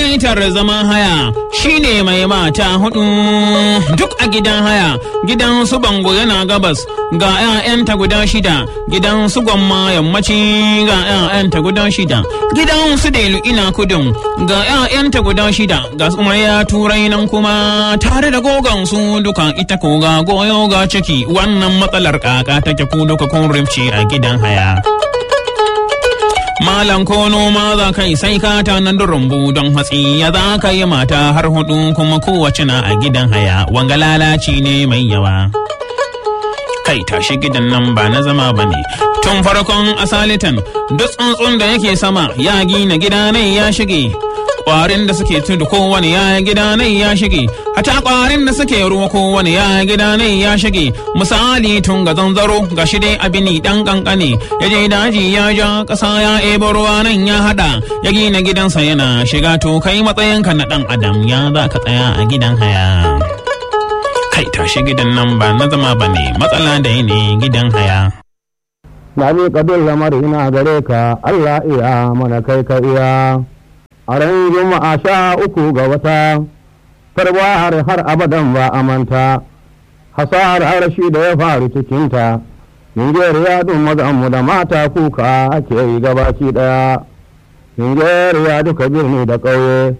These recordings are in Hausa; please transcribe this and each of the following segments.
lasaitar zaman haya shine mai mata hudu duk a gidan haya gidan su bango yana gabas ga 'ya'yanta guda shida gidan su gwamma yammaci ga 'ya'yanta guda shida gidan su delu ina kudin ga 'ya'yanta guda shida ga ya turai nan kuma tare da gogon su duka ita ko ga goyo ga ciki wannan matsalar kaka take ku duka kun rifce a gidan haya Malam ko noma za ka yi sai ka tanar da rumbu don hatsi ya za ka yi mata har hudu kuma kowace na a gidan haya wanga lalaci ne mai yawa. Kai tashi gidan nan ba na zama ba ne. Tun farkon asalitan duk tsuntsun da yake sama ya gina gida nai ya shige. Kwarin da suke tudu kowane ya gida nai ya shige. Hata kwarin da suke ruwa kowane ya gida nai ya shige. Misali tun ga zanzaro ga shi dai abini dan kankane. Ya je daji ya ja ƙasa ya ebo ruwa nan ya hada. Ya gina gidansa yana shiga to kai matsayinka na dan adam ya za ka tsaya a gidan haya. Kai tashi gidan nan ba na zama ba ne matsala da ne gidan haya. na miƙa duk lamari na gare ka Allah iya mana kai ka iya a ran juma'a sha uku ga wata tarwar har abadan ba a manta hasar arashi da ya faru cikinta Nijeriya dun mazanmu da mata kuka ake yi gabaki ɗaya Nijeriya duka birni da ƙauye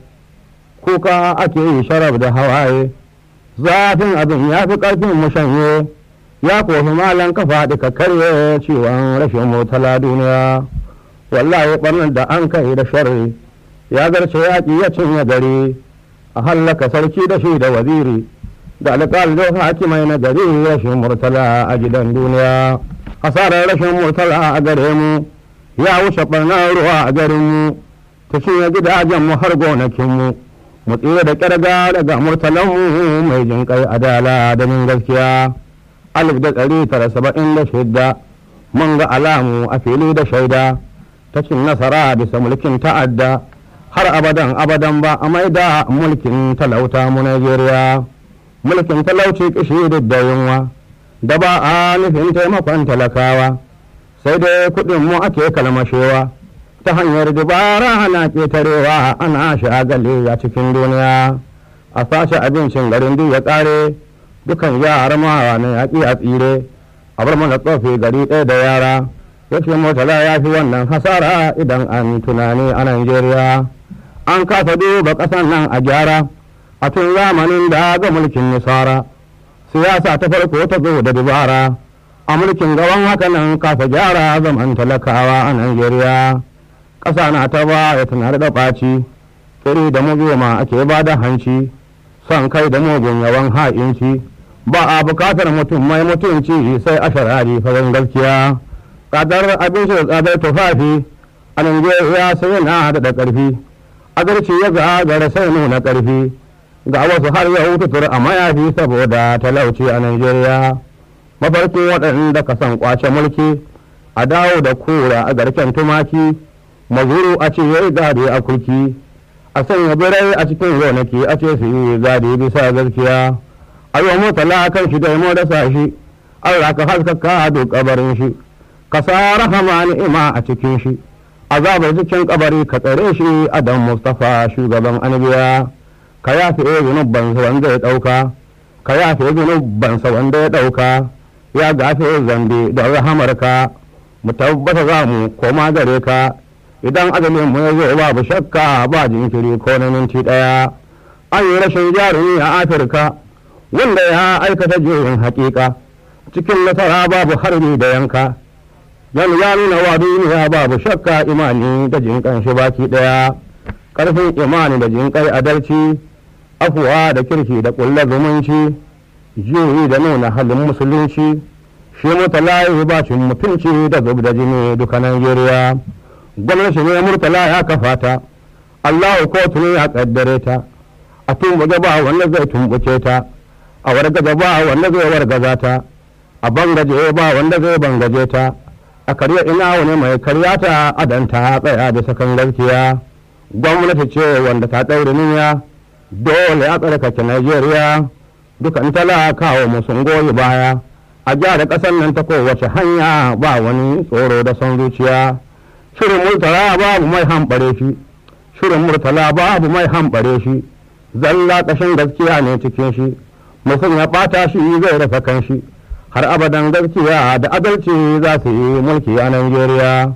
kuka ake yi sharaf da hawaye zafin abin ya fi ƙarfin mu shanye ya kofi malan kafa ka karye ciwon rashin motala duniya wallahi ɓarnar da an kai da sharri ya garce yaƙi ya cinye gari a hallaka sarki da shi da waziri da alƙal da hakimai na gari rashin murtala a gidan duniya hasarar rashin murtala a gare mu ya wuce ɓarnar ruwa a garin mu ta cinye gidajen mu har gonakin mu mu tsira da ƙyarga daga murtalan mu mai jinƙai adala da min gaskiya alif da ɗari tara saba'in da shidda mun ga alamu a fili da shaida ta cin nasara bisa mulkin ta'adda har abadan abadan ba a maida mulkin talauta mu Najeriya mulkin talauci kishi da yunwa da ba a nufin taimakon talakawa sai dai kuɗin mu ake kalmashewa ta hanyar dubara ana ƙetarewa ana shagali a cikin duniya a sace abincin garin duk ya ƙare dukan yara ma na yaƙi a tsire a bar mana tsofi gari ɗaya da yara ya ce motala ya fi wannan hasara idan an tunani a Najeriya. An kasa duba ƙasan nan a gyara a tun zamanin da ga mulkin nisara. Siyasa ta farko ta zo da dubara a mulkin gaban haka nan kasa gyara zaman talakawa a Najeriya. Ƙasa na ta ba ya tunar da ɓaci, kiri da mugema ake ba da hanci, son kai da mugun yawan ha'inci. ba a bukatar mutum mai mutunci sai a sharari farin gaskiya tsadar abinci da tsadar tufafi a Najeriya sai yana da ƙarfi agarci ya gagara sai nuna ƙarfi ga wasu har yau tutur a mayafi saboda talauci a Najeriya mafarkin waɗanda ka san kwace mulki a dawo da kura a garken tumaki mazuru a ce yayi gadi a kurki a sanya birai a cikin gonaki a ce su yi gadi bisa gaskiya a yi mutala kan shi da mu dasa shi Allah ka haskaka duk kabarin shi ka sa rahama ni'ima a cikin shi azabar cikin kabari ka tsare shi adam mustafa shugaban anbiya ka yafe zunubban sa wanda ya dauka ka yafe zunubban sa wanda ya dauka ya gafe zambe da rahamarka mu tabbata za mu koma gare ka idan azumin mu ya zo babu shakka ba jinkiri ko na minti daya an yi rashin jarumi a afirka wanda ya aikata juyin hakika cikin nasara babu harbi da yanka yan ya nuna wa duniya babu shakka imani da jinkan shi baki daya karfin imani da jinkai adalci afuwa da kirki da kulla zumunci juyi da nuna halin musulunci shi mutalayi bacin mutunci da zub da jini duka Najeriya gwamnati ne murtala ya kafa ta Allahu kotu ne ya kaddare ta a tumbuke ba wanda zai tumbuke ta a wargaza ba wanda zai wargaza ta a bangaje ba wanda zai bangaje ta a karya ina wani mai karya ta adanta tsaya da sakan gaskiya gwamnati ce wanda ta ɗaure niyya dole a tsarkake Najeriya dukan talakawa mu sun goyi baya a gyara ƙasar nan ta kowace hanya ba wani tsoro da son zuciya shirin multara babu mai hamɓare shi shirin murtala babu mai hambare shi zalla ƙashin gaskiya ne cikin shi mutum ya ɓata shi zai rasa kan shi har abadan gaskiya da adalci za su yi mulki a Najeriya.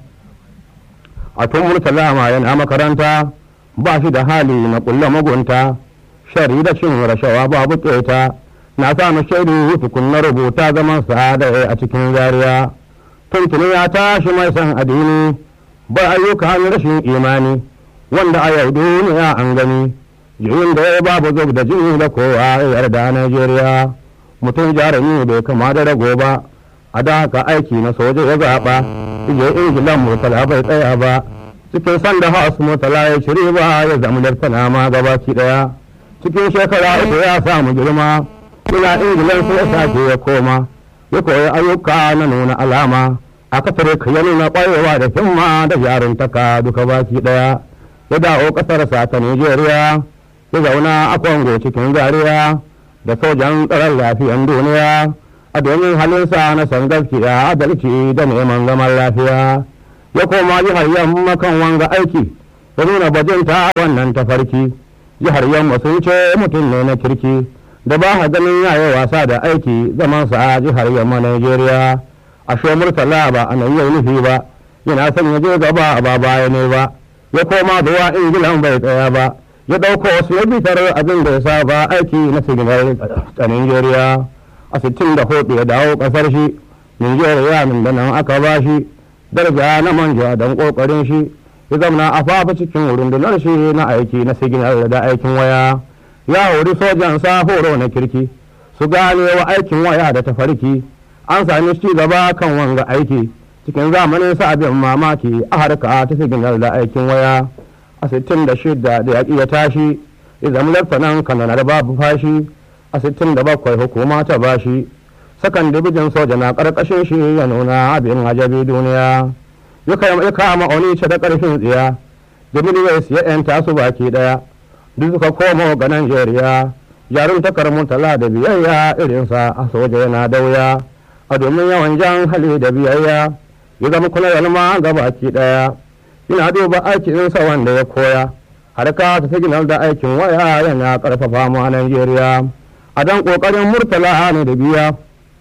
A tun murtala ma yana makaranta ba shi da hali na ƙulla mugunta shari da cin rashawa babu ƙeta na samu shaidu tukun na rubuta zaman sa'ada a cikin zariya. Tuntuni ya tashi mai san addini ba ayyukan rashin imani wanda a yau duniya an gani. Jirin da ya babu zub da jini da kowa ya yarda Najeriya. mutum jarumi bai kama da rago ba a da haka aiki na soja ya zaɓa ije ingilan murtala bai tsaya ba cikin sanda haus murtala ya shiri ba ya zama laftana ma gabaki ɗaya cikin shekara uku ya samu girma ina ingilan sai ya sake ya koma ya koyi ayyuka na nuna alama a kasar ya nuna ƙwarewa da himma da jaruntaka duka baki ɗaya ya dawo ƙasarsa ta Nijeriya ya zauna a Kongo cikin zariya da sojan tsaron lafiyan duniya a domin halinsa na san gaskiya adalci da neman zaman lafiya ya koma jihar yamma kan wanga aiki ya nuna bajinta a wannan tafarki jihar yamma sun ce mutum ne na kirki da ba ha ganin yayi wasa da aiki zamansa a jihar yamma Najeriya a sho murtala ba a nan yau nufi ba yana son ya je gaba ba baya ne ba ya koma zuwa ingilan bai tsaya ba ya ɗauko wasu ya bitar abin da ya saba aiki na siginar a Nijeriya a sittin da hudu ya dawo ƙasar shi Nijeriya min da nan aka ba shi daraja na manja don ƙoƙarin shi ya zamana a fafa cikin rundunar shi na aiki na siginar da aikin waya ya hori sojan sa horo na kirki su gane wa aikin waya da tafarki an sami ci gaba kan wanga aiki cikin zamanin sa abin mamaki a harka ta siginar da aikin waya a sittin da shida da yaƙi ya tashi ya zama laftanan kananar babu fashi a sittin da bakwai hukuma ta bashi sakan dibijin soja na ƙarƙashin shi ya nuna abin ajabi duniya ya kama onice da ƙarfin tsiya jimiliyar ya yanta su baki ɗaya duk suka komo ga Najeriya jarun takar murtala da biyayya irinsa a soja yana dauya a domin yawan jan hali da biyayya ya zama kula yalma ga baki ɗaya ina duba aikinsa wanda ya koya harka ta signal da aikin waya yana karfafa mu a Najeriya a dan kokarin murtala ne da biya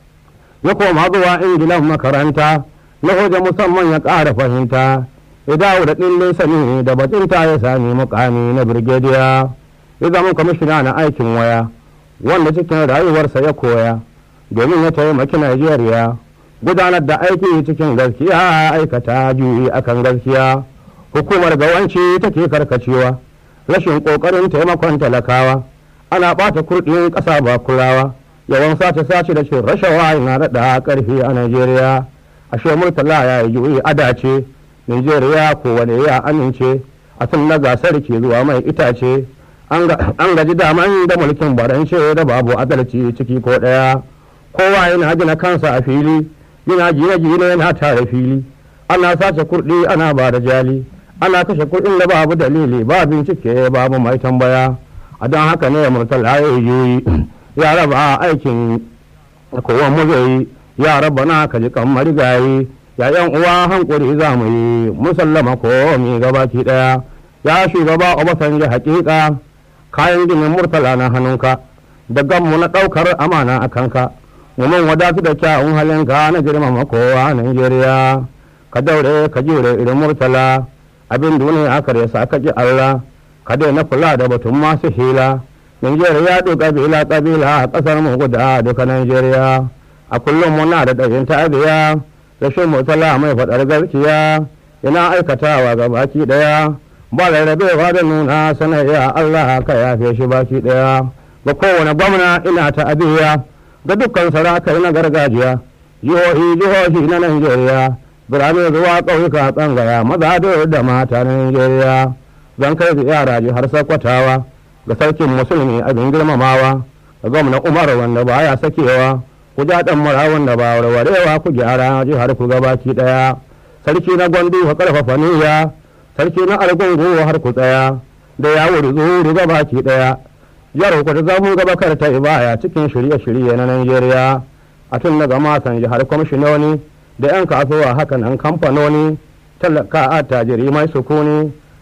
ya koma zuwa ingilan makaranta na hoja musamman ya ƙara fahimta ya dawo da ɗin sani da batunta ya sami mukami na birgediya ya zama kwamishina na aikin waya wanda cikin rayuwarsa ya koya domin ya taimaki Najeriya gudanar da aiki cikin gaskiya aikata juyi akan gaskiya hukumar gawanci take karkacewa rashin kokarin taimakon talakawa ana ɓata kurɗin ƙasa ba kulawa yawan sace sace da cin rashawa yana daɗa ƙarfi a najeriya ashe murtala ya yi juyi adace najeriya kowane ya amince a tun na gasar ke zuwa mai itace an gaji daman da mulkin barance da babu adalci ciki ko ɗaya kowa yana gina kansa a fili yana gine-gine yana tare fili ana sace kurɗi ana ba da jali ana kashe kuɗin da babu dalili ba bincike babu mai tambaya a don haka ne murtala ya yi ya raba aikin kowa mu zai ya raba na kaji kan marigayi ya yan uwa hankuri za mu yi musallama ko mi gabaki daya ya shugaba obasanjo hakika kayan ginin murtala na hannunka da gammu na ɗaukar amana a kanka mun wadatu da kyawun halinka na girmama kowa Najeriya ka daure ka jure irin murtala abin duniya aka resa ka ji Allah ka daina kula da batun masu hila Najeriya duk kabila kabila a kasar mu guda duka Najeriya a kullum muna da ɗayin tabiya rashin murtala mai faɗar gaskiya yana aikatawa ga baki ɗaya ba rarrabewa da nuna sanayya Allah ka yafe shi baki ɗaya ga kowane gwamna ina ta abiya ga dukkan sarakai na gargajiya jihohi jihohi na Najeriya birane zuwa ƙauyuka tsangaya maza da mata na Najeriya zan kai ziyara jihar Sokotawa ga sarkin musulmi abin girmamawa ga gwamna Umar wanda baya sakewa ku ja dan mara wanda ba warwarewa ku gyara jihar ku gabaki daya sarki na gwandu ka karfafa niyya sarki na argungu har ku tsaya da ya wuri zuru gabaki daya jihar ku ta zamu gaba kar ta ibaya cikin shirye-shirye na Najeriya a tun daga masan jihar kwamishinoni da 'yan kasuwa hakan an kamfanoni talaka attajiri mai sukuni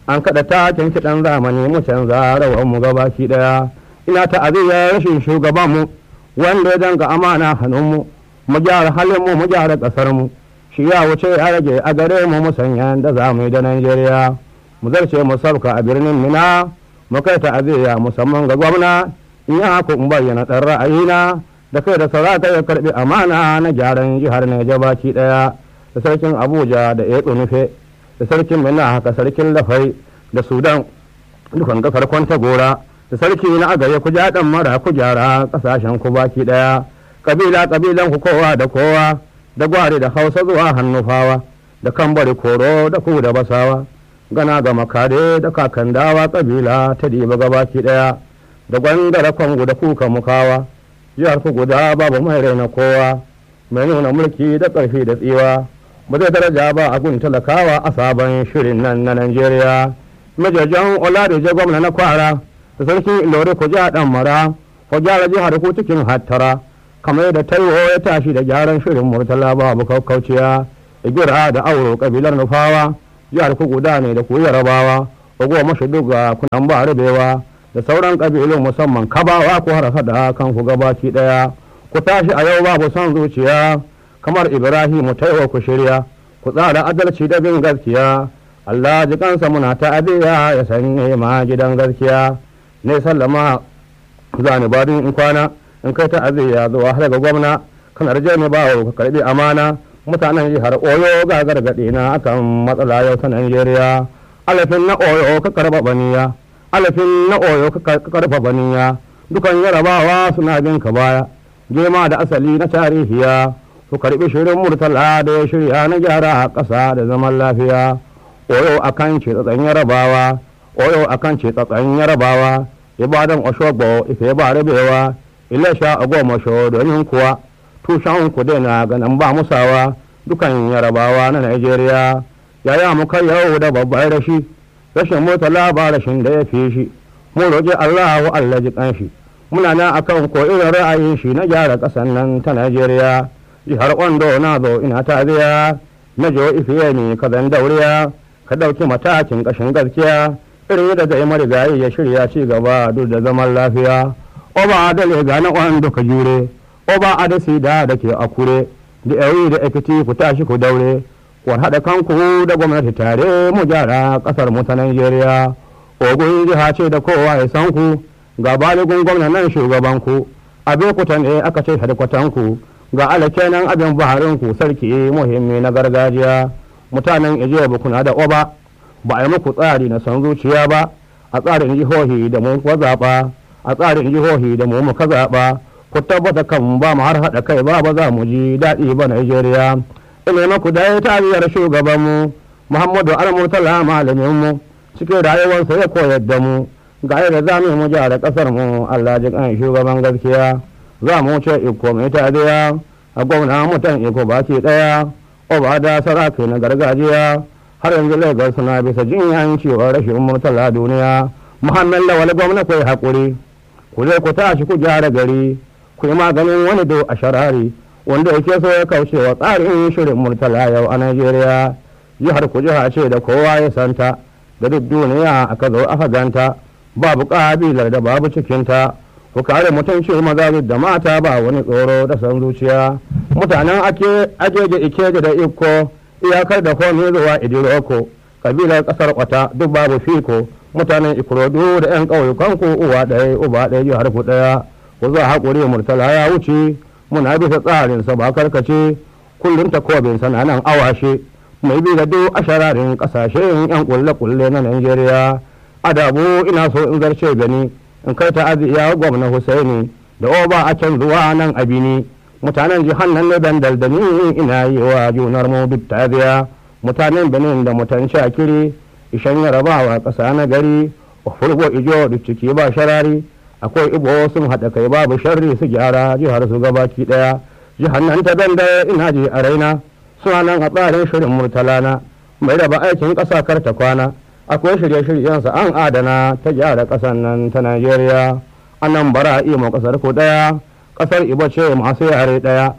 an kaɗa takin kiɗan zamani mu canza rawar mu gabaki ɗaya ina ta'aziyar rashin shugabanmu wanda ya danga amana hannunmu mu gyara halin mu mu gyara ƙasar mu shi ya wuce ya rage a gare mu mu sanya da za mu yi da Najeriya mu zarce mu sauka a birnin Mina mu kai ta'aziyya musamman ga gwamna in ya ku in bayyana ɗan ra'ayina da kai da sarata ya karɓi amana na gyaran jihar Neja baki ɗaya da sarkin Abuja da ya nufe da sarkin Mina haka sarkin Lafai da Sudan dukan ga farkon gora da sarki na agaye ku ja dan mara ku gyara kasashen ku baki daya kabila kabilan ku kowa da kowa da gware da hausa zuwa hannufawa da kambari koro da ku da basawa gana ga makare da kakandawa kabila ta diba gabaki daya da gwandara kwangu da kuka mukawa jihar ku guda babu mai raina kowa mai nuna mulki da ƙarfi da tsiwa ba zai daraja ba a gun talakawa a sabon shirin nan na Najeriya. Majajan Oladije gwamna na kwara da sarki Ilori ku ja dan mara ku gyara jihar ku cikin hattara kamar yadda taiwo ya tashi da gyaran shirin murtala babu kaukauciya igira da auro kabilar nufawa jihar ku guda ne da ku yarabawa ogo mashi duga kunan ba rubewa da sauran kabilun musamman kabawa ku har hada kan ku gabaki daya ku tashi a yau babu son zuciya kamar ibrahimu taiwo ku shirya ku tsara adalci da bin gaskiya Allah ji kansa muna ta abiya ya sanye ma gidan gaskiya ne sallama zani badin in kwana in kai ta aziya zuwa har ga gwamna kanar je ne ba ka karbi amana mutanen jihar oyo ga gargaɗe na akan matsala yau ta Najeriya alafin na oyo ka karba baniya alafin na oyo ka karfa baniya dukan yarabawa suna bin ka baya gema da asali na tarihiya ku karbi shirin murtala da ya shirya na gyara a ƙasa da zaman lafiya oyo akan ce tsatsan yarabawa oyo akan ce tsatsan yarabawa ibadan oshogbo ife ba rabewa ilesha agomasho domin kuwa tushen ku daina ganin ba musawa dukan yarabawa na Najeriya yaya mu kai yau da babbar rashi rashin murtala ba rashin da ya fi shi mu roƙi Allah wa Allah ji kanshi muna nan akan ko irin ra'ayin shi na gyara ƙasan nan ta Najeriya jihar Ondo na zo ina taziya na jo ifiye ne ka zan dauriya ka ɗauki matakin ƙashin gaskiya irin yadda zai marigayi ya shirya ci gaba duk da zaman lafiya oba da lega na Ondo ka jure oba a da sida da ke akure da yayi da ekiti ku tashi ku daure ku haɗa kanku da gwamnati tare mu gyara ƙasar mu ta Najeriya ogun jiha ce da kowa ya san ku ga baligun gwamna nan shugaban ku abin ku ne aka ce hadkwatan ku ga alake nan abin baharin ku sarki muhimmi na gargajiya mutanen Ejiya kuna da oba ba a yi muku tsari na san zuciya ba a tsarin jihohi da mu kuwa zaɓa a tsarin jihohi da mu muka zaɓa ku tabbata kan ba mu har haɗa kai ba ba za mu ji daɗi ba Najeriya. Ina maku da ya tariyar shugabanmu Muhammadu Al-Murtala malaminmu cikin rayuwarsa ya koyar da mu ga yadda za mu gyara ƙasar mu Allah ji kan shugaban gaskiya za mu ce iko mai tariya a gwamna mutan iko baki ɗaya oba da saraki na gargajiya har yanzu Lagos suna bisa jinyan cewa rashin murtala duniya Muhammad Lawal gwamna kai haƙuri ku zai ku tashi ku gyara gari ku yi maganin wani do a sharari wanda yake so ya kauce wa tsarin shirin murtala yau a Najeriya jihar ku jiha ce da kowa ya santa da duk duniya aka zo aka ganta babu kabilar da babu cikinta ku kare mutunci maza da mata ba wani tsoro da san zuciya mutanen ake ajeje ikeje da iko iyakar da komi zuwa idiroko kabilar kasar kwata duk babu fiko mutanen ikorodu da yan ƙauyukan ku uwa ɗaya uba ɗaya jihar ku ɗaya ku za haƙuri murtala ya wuce muna bisa tsarinsa ba karkace kullum takobin sana nan awashe mai bi da duk ashararin ƙasashen yan kulle-kulle na Najeriya adabu ina so in zarce gani in kai ta aziya gwamna Husaini da oba a can zuwa nan abini mutanen jihar nan ne dandal da ni ina yi wa junar mu duk taziya mutanen Benin da mutan Shakiri ishan yarabawa ƙasa na gari furgo ijo duk ciki ba sharari akwai ibo sun haɗa kai babu sharri su gyara jihar su gabaki ɗaya jihar nan ta danda ina je a raina suna nan a tsarin shirin murtalana mai raba aikin ƙasa kar ta kwana akwai shirye-shiryensa an adana ta gyara ƙasar nan ta najeriya annan bara imo ƙasar ku ɗaya ƙasar ibo ce masu yare ɗaya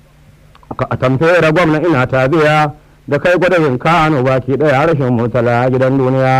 a tamfera gwamna ina tabiya da kai gwadayin kano baki ɗaya rashin murtala gidan duniya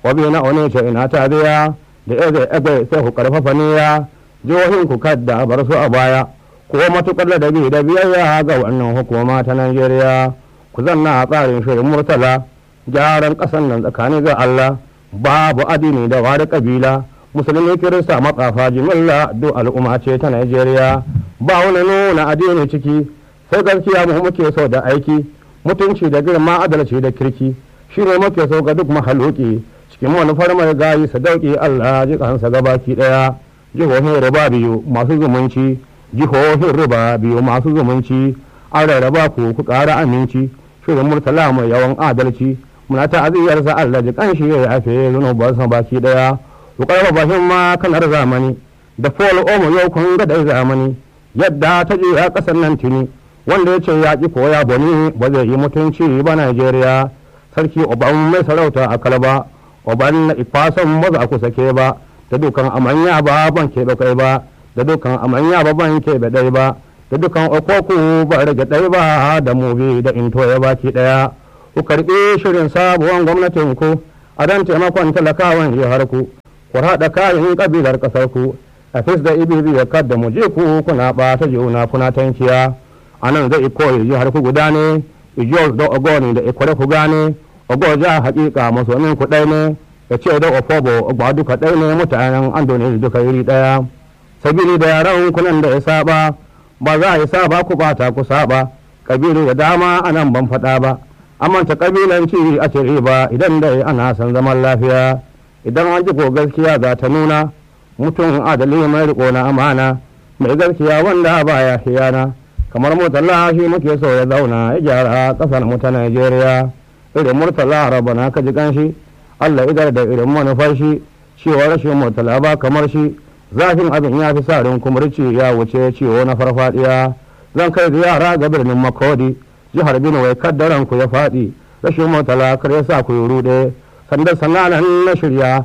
wabi na one ce ina ta biya da eze ebe sai ku karfafa niyya jihohin ku kadda bar su a baya ko matukar ladabi da biyayya ga wannan hukuma ta Najeriya ku zanna a tsarin shirin murtala gyaran ƙasan nan tsakani ga Allah babu addini da wani kabila musulmi kirista matsafa jimilla duk al'umma ce ta Najeriya ba wani nuna addini ciki sai gaskiya mu muke so da aiki mutunci da girma adalci da kirki shine muke so ga duk mahaluki cikin manufar mai gayi sadauki Allah ji kansa gabaki daya jihohin riba biyu masu zumunci jihohin riba biyu masu zumunci an rarraba ku ku ƙara aminci shirin murtala mai yawan adalci muna ta'aziyar sa Allah ji kanshi ya yafe zunubansa baki daya ku karfafa himma kanar zamani da fol omo yau kun ga dai zamani yadda ta je a kasar nan tuni wanda ya ce ya ki koya bani ba zai yi mutunci ba Najeriya sarki oban mai sarauta a kalba oban na ifasan ba za ku sake ba da dukan amanya ba ban keɓe kai ba da dukan amanya ba ban keɓe ɗai ba da dukan okoku ba rage ɗai ba da mubi da into ya baki ɗaya ku karɓi shirin sabuwan gwamnatin ku a dan taimakon talakawan jihar ku ku haɗa kayan ƙabilar ƙasar ku a fis da ibibi ya kadda mu je ku kuna ɓata juna kuna tankiya a nan zai koyi jihar ku guda ne ijiyar da ogoni da ikware ku gane ogoja haƙiƙa masomin ku ɗai ne ya ce da ofobo ba duka ɗai ne mutanen andoni duka iri ɗaya sabili da yaran kunan da ya saba ba za a yi saba ku bata ku saba kabilu da dama a nan ban faɗa ba amanta kabilanci a ce ba idan dai ana son zaman lafiya idan an ji ko gaskiya za ta nuna mutum adali mai riko na amana mai gaskiya wanda baya hiyana kamar murtala shi muke so ya zauna ya gyara kasar mu ta Najeriya irin murtala rabana ka ji ganshi Allah idar da irin manufar shi cewa rashin murtala ba kamar shi zafin abin ya fi sarin kumurci ya wuce ciwo na farfadiya zan kai ziyara ga birnin makodi jihar Benue kaddaran ku ya faɗi rashin murtala kar ya sa ku yi ruɗe sandan sananan na shirya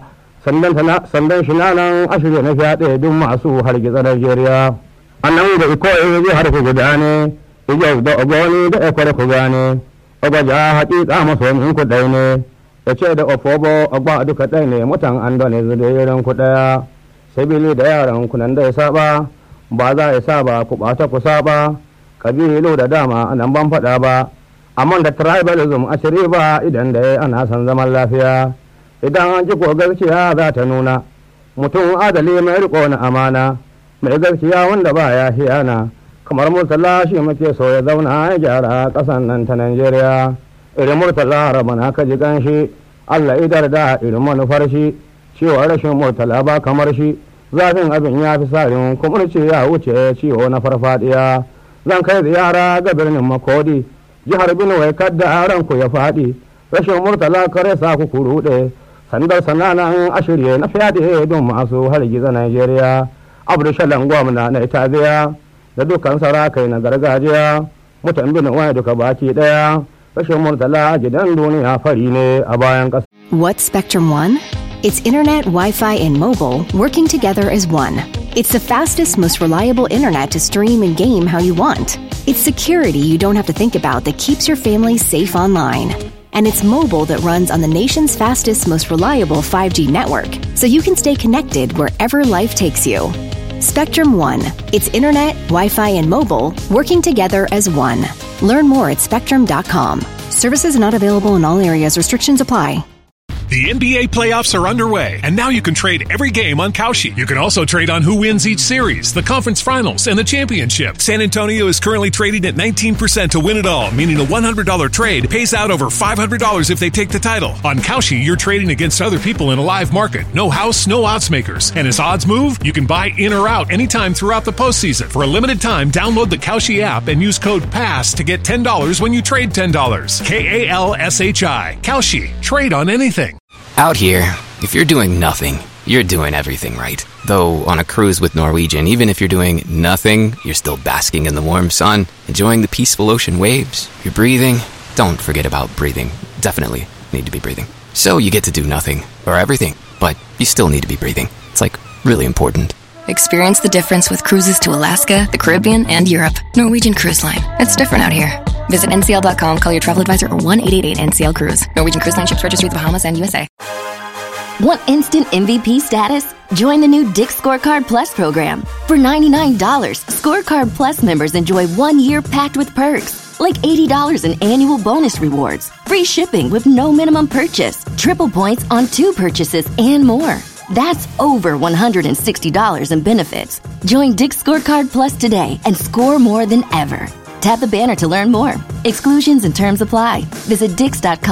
sandan shi nan a shirya na fyaɗe duk masu hargitsa Najeriya. a nan da iko in zai har ku guda ne ijau da ogoni da ekware ku gane ogaja haƙiƙa masomin ku ɗai ne ya ce da ofobo ogba duka ɗai ne mutan an da ne zuwa ku ɗaya sabili da yaran ku nan da ya saba ba za ya saba ku ɓata ku saba kabilu da dama nan ban faɗa ba amma da tribalism a shiri ba idan da ana son zaman lafiya idan an ji ko gaskiya za ta nuna mutum adali mai riko na amana mai gaskiya wanda ba ya hiyana kamar murtala shi muke so ya zauna ya gyara ƙasan nan ta Najeriya irin murtala rabana ka ji ganshi Allah idar da irin manufar shi cewa rashin murtala ba kamar shi zafin abin ya fi sarin kumurci ya wuce ciwo na farfadiya zan kai ziyara ga birnin makodi jihar Benue kadda ranku ya faɗi rashin murtala kare sa ku kuruɗe sandar sananan ashirye na fyaɗe don masu hargiza Najeriya. abdushalan gwamna na itaziya da dukkan sarakai na gargajiya mutan bin wani duka baki daya rashin murtala gidan duniya fari ne a bayan ƙasa. What's Spectrum One? It's internet, Wi Fi, and mobile working together as one. It's the fastest, most reliable internet to stream and game how you want. It's security you don't have to think about that keeps your family safe online. And it's mobile that runs on the nation's fastest, most reliable 5G network, so you can stay connected wherever life takes you. Spectrum One. It's internet, Wi Fi, and mobile working together as one. Learn more at spectrum.com. Services not available in all areas, restrictions apply. The NBA playoffs are underway, and now you can trade every game on Kalshi. You can also trade on who wins each series, the conference finals, and the championship. San Antonio is currently trading at 19% to win it all, meaning a $100 trade pays out over $500 if they take the title. On Kalshi, you're trading against other people in a live market. No house, no odds makers. And as odds move, you can buy in or out anytime throughout the postseason. For a limited time, download the Kalshi app and use code PASS to get $10 when you trade $10. K A L S H I. Kalshi. Trade on anything. Out here, if you're doing nothing, you're doing everything right. Though on a cruise with Norwegian, even if you're doing nothing, you're still basking in the warm sun, enjoying the peaceful ocean waves. You're breathing. Don't forget about breathing. Definitely need to be breathing. So you get to do nothing or everything, but you still need to be breathing. It's like really important. Experience the difference with cruises to Alaska, the Caribbean, and Europe. Norwegian Cruise Line. It's different out here. Visit ncl.com, call your travel advisor, or 1 888 NCL Cruise. Norwegian Cruise Line ships registry the Bahamas and USA. Want instant MVP status? Join the new Dick Scorecard Plus program. For $99, Scorecard Plus members enjoy one year packed with perks, like $80 in annual bonus rewards, free shipping with no minimum purchase, triple points on two purchases, and more. That's over $160 in benefits. Join Dick Scorecard Plus today and score more than ever. Tap the banner to learn more. Exclusions and terms apply. Visit Dix.com